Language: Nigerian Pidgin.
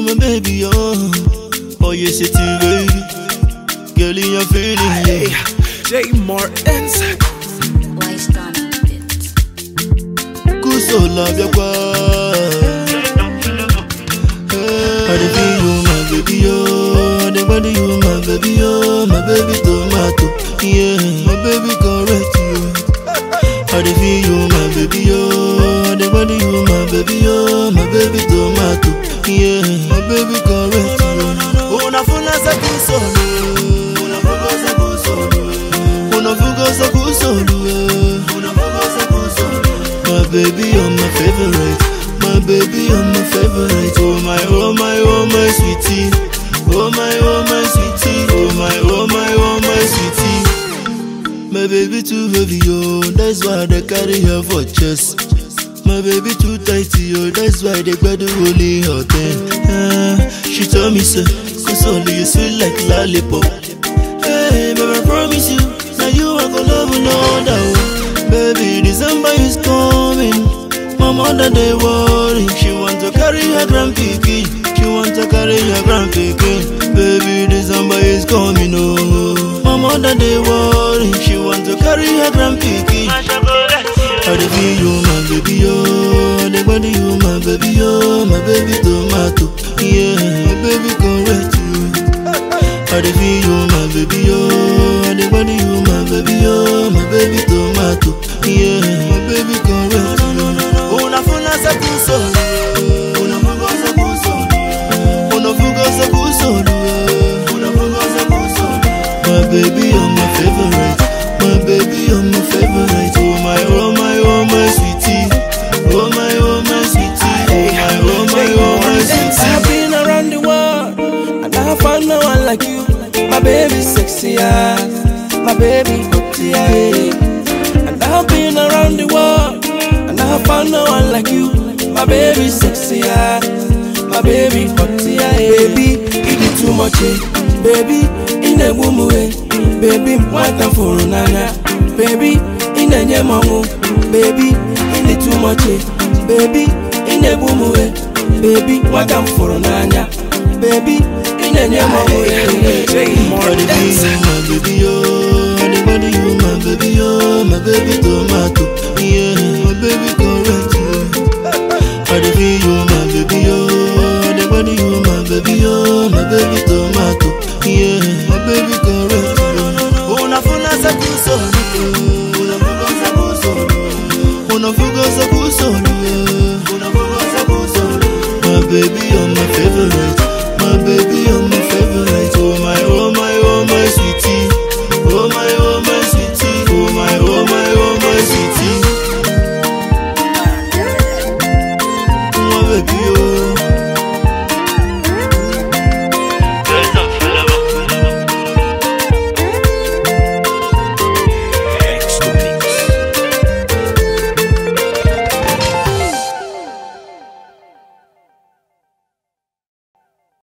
my baby, oh. Oh, you say to baby. Girl, you're feeling Hey, yeah. J Martins. Wise done it. Kuso love your I dey feel you, my baby, oh. I dey body you, my baby, oh. My baby tomato, yeah. My baby correct you. I dey feel you, my baby, oh. I dey body you, my baby, oh. My baby tomato, yeah. My baby correct you. Una funa sa kusolo, una fuga sa kusolo, una fuga sa kusolo, una fuga sa kusolo. My baby, you're my favorite. My baby, you're my favorite. Oh my, oh my, oh my sweetie. Oh my, oh my sweetie. Oh my, oh my, oh my sweetie. My baby too heavy, oh, that's why they carry her for chest. My baby too tighty, oh, that's why they got the holy hot ah, She told me so, cause only you sweet like lollipop. Hey, baby, I promise you, now you are gonna love no other. oh. Baby, December is coming. My mother they worry. She want to carry her grand pikin. She want to carry her grand pikin. Baby, December is coming. Oh, my mother they worry. She want to carry her grand pikin. I dey feel you, my baby, oh. I dey body you, my baby, oh. My baby tomato, yeah. My baby correct you. I dey feel you, my baby, oh. I dey body you, my baby, oh. My baby tomato, yeah. My baby correct you. Una funa sa kusolo, una fuga sa kusolo, una fuga sa kusolo, una fuga sa kusolo. My baby, you're my favorite. My baby, you're my favorite. Oh my, oh my, oh my sweetie. Oh my, oh my sweetie. Oh my, oh my, oh my sweetie. I've been around the world and I found no one like you. My baby sexy eyes, my baby hot yeah. And I've been around the world and I found no one like you. My baby sexy eyes, my baby hot yeah. Baby, you did too much, eh? Baby, in a woman way. Baby, what a for nana. Baby, in a nyamango. Baby, in it too much, eh? Baby, in a woman way. Baby, what I'm for nana. Baby, in a nyamango. I dey feel you, my baby, oh. I dey body you, my baby, oh. My baby tomato, yeah. My baby correct you. I dey feel you, my baby, oh. I dey body you, my baby, oh. My baby tomato, yeah. My baby correct you. Una funa sa kusolo, una fuga sa kusolo, una fuga sa kusolo, una fuga sa kusolo. My baby, you're my favorite. My baby, you're my favorite.